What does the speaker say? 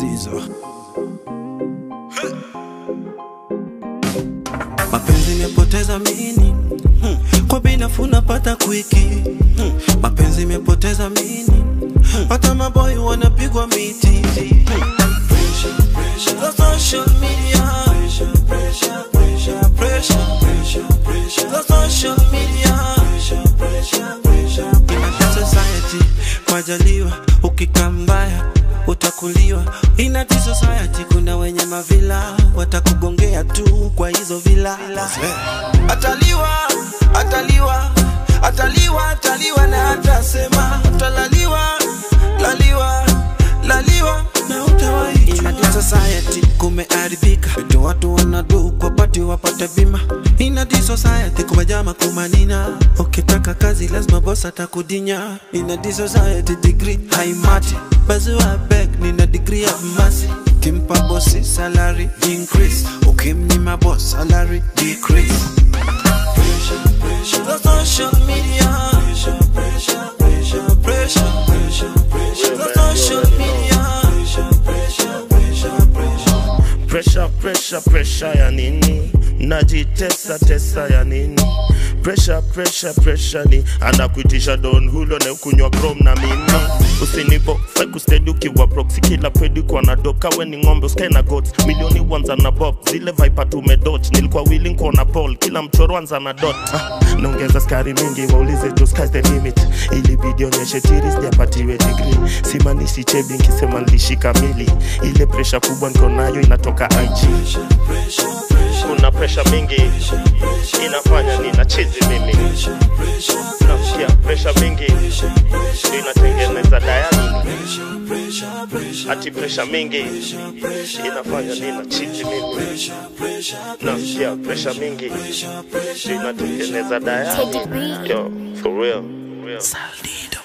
Zizo. Mapenzi imepoteza mini hmm. Kwa binafu napata kwiki hmm. Mapenzi imepoteza mini hmm. Hata maboy wanapigwa miti hmm. Pressure, pressure. The social media pressure, pressure, pressure, pressure, pressure, pressure. The social media pressure, pressure, pressure, pressure. In a society majaliwa ukikaa mbaya utakuliwa in a society kuna wenye mavila watakugongea tu kwa hizo vila ataliwa ataliwa ataliwa ataliwa na atasema utalaliwa laliwa laliwa na utawaitwa in a society kumeharibika vitu watu wanadu kwa pati wapate bima in a society kumejama kumanina ukitaka kazi lazima boss atakudinya in a society degree haimati bazua beg nina degree of mercy kimpa bosi salary increase ukimnyima boss salary decrease pressure, pressure. The social media pressure, pressure, pressure, pressure, pressure, pressure. The social media pressure, pressure, pressure, pressure. Pressure, pressure, pressure ya nini? Najitesa tesa ya nini? Pressure, pressure, pressure ni anakuitisha don hulo na ukunywa chrome na mimi usinipo fai kustedi ukiwa proxy kila pedi kwa na doka we ni ng'ombe usikae na goats milioni wanza na bob zile viper tumedot nilikuwa willing kuona ball kila mchoro anza na dot ah, naongeza skari mingi waulize to sky's the limit ili bidi onyeshe tiri sijapatiwe degree simanishi chebi nkisema nilishika mili ile presha kubwa niko nayo inatoka IG kuna presha mingi inafanya nina chizi mimi nasikia presha mingi ndio inatengeneza dayani hati presha mingi inafanya nina chizi mimi nasikia presha mingi ndio inatengeneza dayani yo for real, real. Saldido.